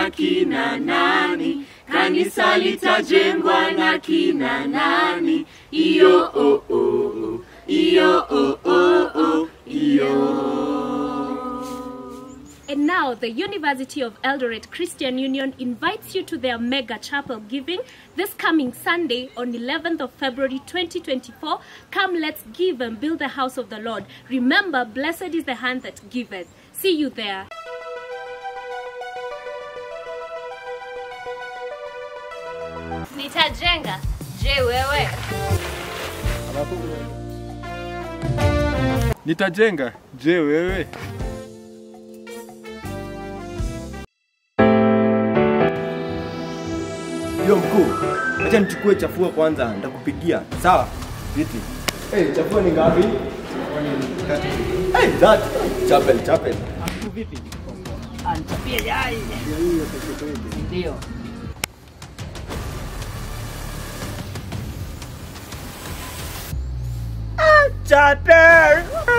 na kina nani? Kanisa litajengwa na kina nani? Iyo oh oh oh, iyo oh oh oh, iyo. And now, the University of Eldoret Christian Union invites you to their mega chapel giving this coming Sunday on 11th of February 2024. Come, let's give and build the house of the Lord. Remember, blessed is the hand that giveth. See you there. Nitajenga. Je, wewe? Nitajenga. Je, wewe? Yo mkuu, acha nichukue chafua kwanza, nitakupigia. Sawa? Vipi? Eh, hey, chafua ni ngapi? Hey, that chapel, chapel. Ndio. Chapel.